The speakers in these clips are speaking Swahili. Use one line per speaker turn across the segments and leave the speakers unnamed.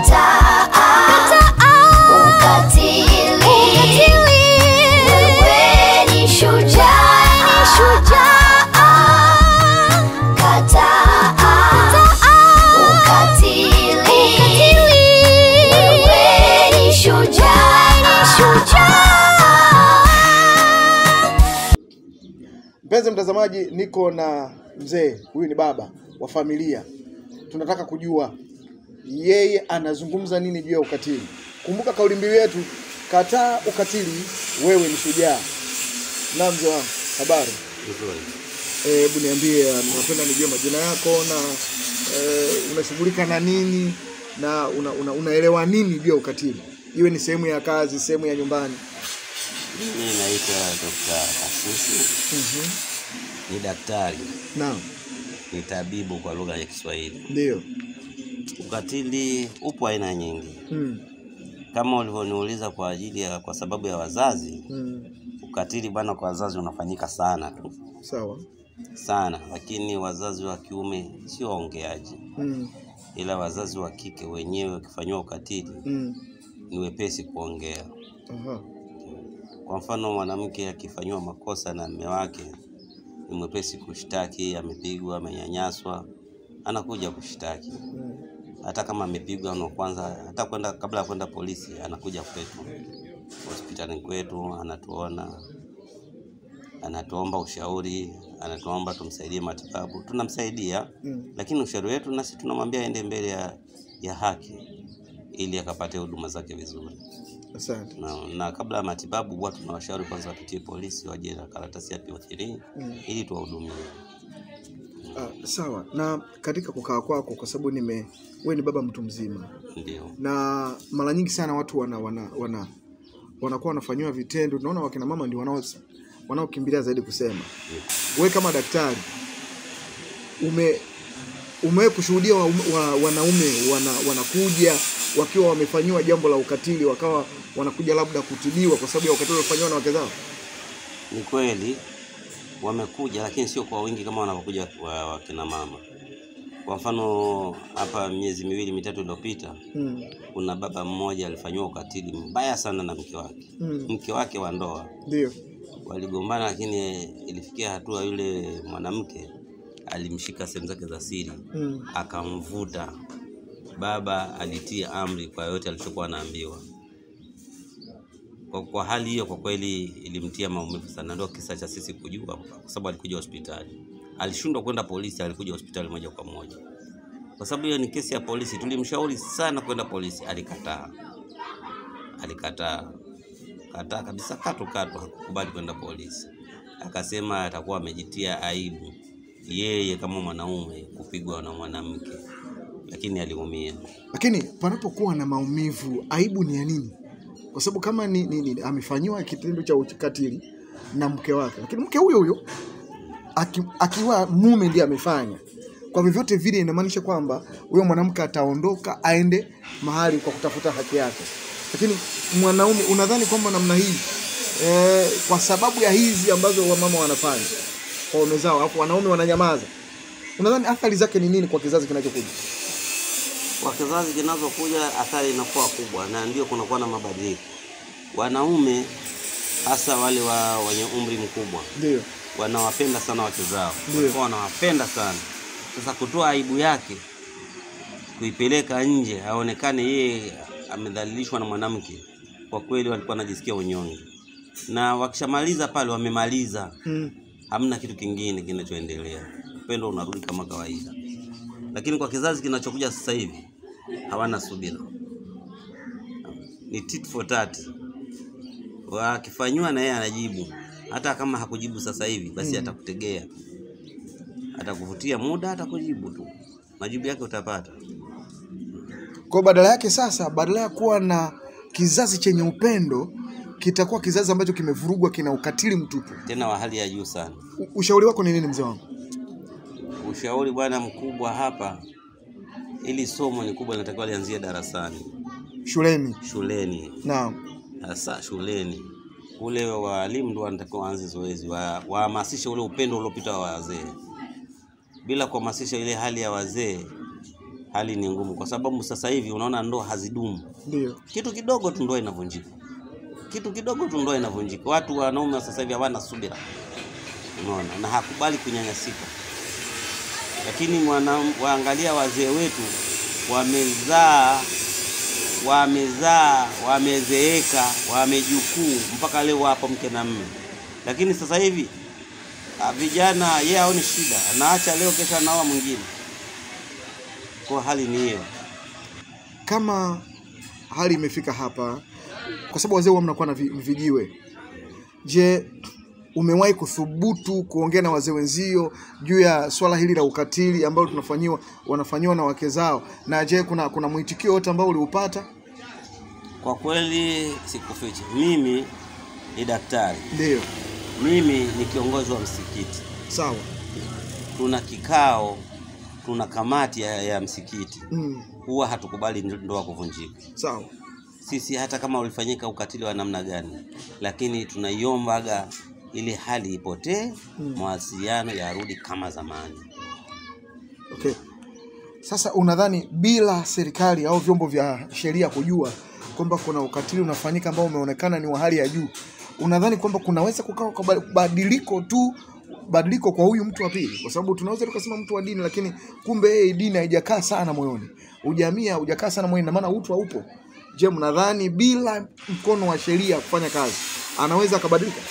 ukatili. Wewe ni shujaa, kataa ukatili. Wewe ni shujaa.
Mpenzi mtazamaji, niko na mzee huyu, ni baba wa familia. Tunataka kujua yeye anazungumza nini juu ya ukatili. Kumbuka kauli mbiu yetu, kataa ukatili, wewe ni shujaa. Na mzee wangu, habari? Eh, Hebu niambie, napenda nijue majina yako na eh, unashughulika na nini na una, una, unaelewa nini juu ya ukatili, iwe ni sehemu ya kazi, sehemu ya nyumbani.
Mimi naitwa Dr. Kasusu,
Mhm.
ni daktari,
Naam,
ni tabibu kwa lugha ya Kiswahili.
ndio.
Ukatili upo aina nyingi,
Mm.
kama ulivyoniuliza kwa ajili ya kwa sababu ya wazazi.
Mm.
Ukatili bwana kwa wazazi unafanyika sana tu
Sawa.
sana, lakini wazazi wa kiume sio waongeaji,
Mm.
ila wazazi wa kike wenyewe wakifanyiwa ukatili
Mm.
ni wepesi kuongea.
Aha.
Kwa mfano, mwanamke akifanyiwa makosa na mume wake ni mwepesi kushtaki, amepigwa, amenyanyaswa, anakuja kushtaki.
Mm.
Hata kama amepigwa no, kwanza hata kwenda kabla ya kwenda polisi, anakuja kwetu hospitalini kwetu, anatuona, anatuomba ushauri, anatuomba tumsaidie matibabu, tunamsaidia,
Mm.
lakini ushauri wetu nasi tunamwambia aende mbele ya, ya haki ili akapate huduma zake vizuri
Asante.
na, na kabla ya matibabu huwa tunawashauri kwanza wapitie polisi waje na karatasi ya PO3
Mm.
ili tuwahudumie.
Ah, sawa. Na katika kukaa kwako, kwa sababu nime wewe ni baba mtu mzima,
Ndio,
na mara nyingi sana watu wana wana wana wanakuwa wanafanyiwa vitendo. Tunaona wakina mama ndio wanao wanaokimbilia zaidi kusema. Wewe kama daktari ume umewahi kushuhudia wa, wa, wanaume wana, wanakuja wakiwa wamefanyiwa jambo la ukatili, wakawa wanakuja labda kutibiwa kwa sababu ya ukatili waliofanyiwa na wake zao?
ni kweli wamekuja, lakini sio kwa wingi kama wanavyokuja wa- wakina mama. Kwa mfano hapa miezi miwili mitatu iliyopita,
Mm.
kuna baba mmoja alifanyiwa ukatili mbaya sana na mke wake,
Mm.
mke wake wa ndoa
Ndio.
waligombana, lakini ilifikia hatua yule mwanamke alimshika sehemu zake za siri
Mm.
akamvuta. Baba alitia amri kwa yote alichokuwa anaambiwa. Kwa, kwa hali hiyo kwa kweli ilimtia maumivu sana, ndio kisa cha sisi kujua, kwa sababu alikuja hospitali, alishindwa kwenda polisi, alikuja hospitali moja kwa moja. Kwa sababu hiyo ni kesi ya polisi, tulimshauri sana kwenda polisi, alikataa, alikataa, kataa kabisa, katu katu, hakukubali kwenda polisi, akasema atakuwa amejitia aibu yeye kama mwanaume kupigwa na mwanamke, lakini aliumia.
Lakini panapokuwa na maumivu, aibu ni ya nini? Kwa sababu kama ni, ni, ni amefanyiwa kitendo cha ukatili na mke wake, lakini mke huyo huyo aki, akiwa mume ndiye amefanya, kwa vyovyote vile inamaanisha kwamba huyo mwanamke ataondoka aende mahali kwa kutafuta haki yake. Lakini mwanaume, unadhani kwamba namna hii eh, kwa sababu ya hizi ambazo wamama wanafanya kwa waume zao, alafu wanaume wananyamaza, unadhani athari zake ni nini kwa kizazi kinachokuja?
Kwa kizazi kinazokuja athari inakuwa kubwa, na ndio kunakuwa na mabadiliko. Wanaume hasa wale wa wenye umri mkubwa
Ndio.
wanawapenda sana wake zao,
Ndio.
walikuwa wanawapenda sana. Sasa kutoa aibu yake kuipeleka nje, aonekane yeye amedhalilishwa na mwanamke, kwa kweli walikuwa wanajisikia unyonge, na wakishamaliza pale wamemaliza,
Mm.
hamna kitu kingine kinachoendelea, upendo unarudi kama kawaida. Lakini kwa kizazi kinachokuja sasa hivi hawana subira, ni tit for tat. Wakifanyiwa na yeye anajibu, hata kama hakujibu sasa hivi, basi atakutegea, atakuvutia muda, atakujibu tu, majibu yake utapata.
Kwa badala yake sasa, badala ya kuwa na kizazi chenye upendo, kitakuwa kizazi ambacho kimevurugwa, kina ukatili mtupu.
tena wa hali ya juu sana.
U- Ushauri wako ni nini mzee wangu?
Ushauri bwana mkubwa hapa, ili somo ni kubwa, linatakiwa lianzie darasani,
Shuleni.
shuleni,
Naam.
hasa shuleni kule, walimu ndio wanatakiwa waanze zoezi, wa- wahamasishe ule upendo uliopita wa wazee. Bila kuhamasisha ile hali ya wazee, hali ni ngumu, kwa sababu sasa hivi unaona ndoa hazidumu.
Ndio.
Kitu kidogo tu ndoa inavunjika, kitu kidogo tu ndoa inavunjika. Watu wanaume wa sasa hivi hawana subira, unaona, na hakubali kunyanyasika. Lakini mwana, waangalia wazee wetu wamezaa wamezaa wamezeeka wamejukuu mpaka leo wapo mke na mme, lakini sasa hivi ah, vijana yeye haoni shida, anaacha leo, kesho anaoa mwingine. Kwa hali ni hiyo.
Kama hali imefika hapa, kwa sababu wazee huwa mnakuwa na vi- vijiwe, je, umewahi kuthubutu kuongea na wazee wenzio juu ya swala hili la ukatili ambalo tunafanyiwa wanafanyiwa na wake zao? Na je, kuna kuna mwitikio wote ambao uliupata?
Kwa kweli sikufichi, mimi ni daktari,
Ndio,
mimi ni kiongozi wa msikiti.
sawa.
Tuna kikao, tuna kamati ya, ya msikiti,
Mm,
huwa hatukubali ndoa kuvunjika.
sawa.
Sisi hata kama ulifanyika ukatili wa namna gani, lakini tunaiombaga ili hali ipotee,
Mm.
mawasiliano yarudi kama zamani.
Okay. Sasa unadhani bila serikali au vyombo vya sheria kujua kwamba kuna ukatili unafanyika ambao umeonekana ni wa hali ya juu, unadhani kwamba kunaweza kukawa kwa ba- badiliko tu badiliko kwa huyu mtu wa pili? Kwa sababu tunaweza tukasema mtu wa dini, lakini kumbe yeye dini haijakaa sana moyoni, ujamii haujakaa sana moyoni, na maana utu haupo. Je, mnadhani bila mkono wa sheria kufanya kazi anaweza akabadilika?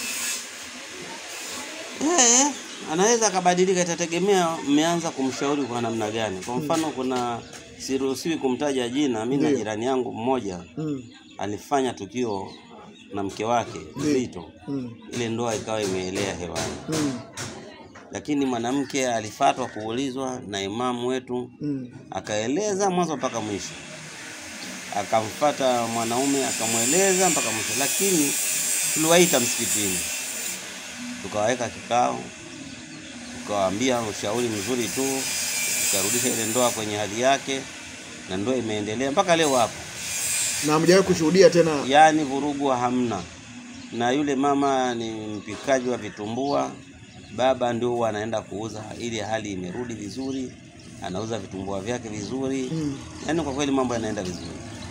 Eh, anaweza akabadilika, itategemea mmeanza kumshauri kwa namna gani. Kwa mfano, kuna siruhusiwi kumtaja jina, mimi na
Ndiyo.
jirani yangu mmoja
Mm,
alifanya tukio na mke wake
Ndiyo.
zito,
mm,
ile ndoa ikawa imeelea hewani,
mm,
lakini mwanamke alifatwa kuulizwa na imamu wetu,
mm.
akaeleza mwanzo mpaka mwisho, akamfata mwanaume akamweleza mpaka mwisho, lakini tuliwaita msikitini, tukawaweka kikao, tukawaambia ushauri mzuri tu, tukarudisha ile ndoa kwenye hali yake, na ndoa imeendelea mpaka leo hapo.
Na hamjawahi kushuhudia tena
yaani vurugu hamna. Na yule mama ni mpikaji wa vitumbua, baba ndio huwa anaenda kuuza, ili hali imerudi vizuri, anauza vitumbua vyake vizuri.
mm.
Yaani kwa kweli mambo yanaenda vizuri.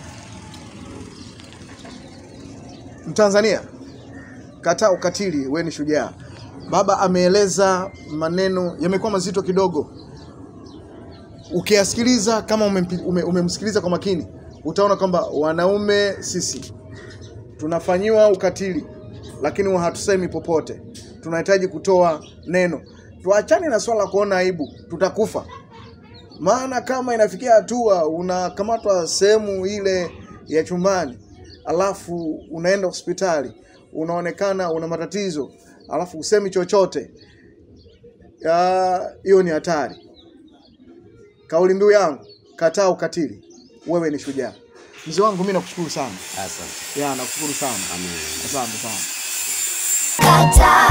Mtanzania, kataa ukatili, we ni shujaa. Baba ameeleza maneno yamekuwa mazito kidogo. Ukiyasikiliza kama umempi- ume- umemsikiliza kwa makini, utaona kwamba wanaume sisi tunafanyiwa ukatili, lakini huwa hatusemi popote. Tunahitaji kutoa neno. Tuachane na swala la kuona aibu, tutakufa. Maana kama inafikia hatua unakamatwa sehemu ile ya chumbani, alafu unaenda hospitali, unaonekana una matatizo, alafu usemi chochote, ya, hiyo ni hatari. Kauli mbiu yangu, kataa ukatili, wewe ni shujaa. Mzee wangu, mimi nakushukuru sana,
Asante.
ya nakushukuru sana,
Amen.
asante sana.
Kata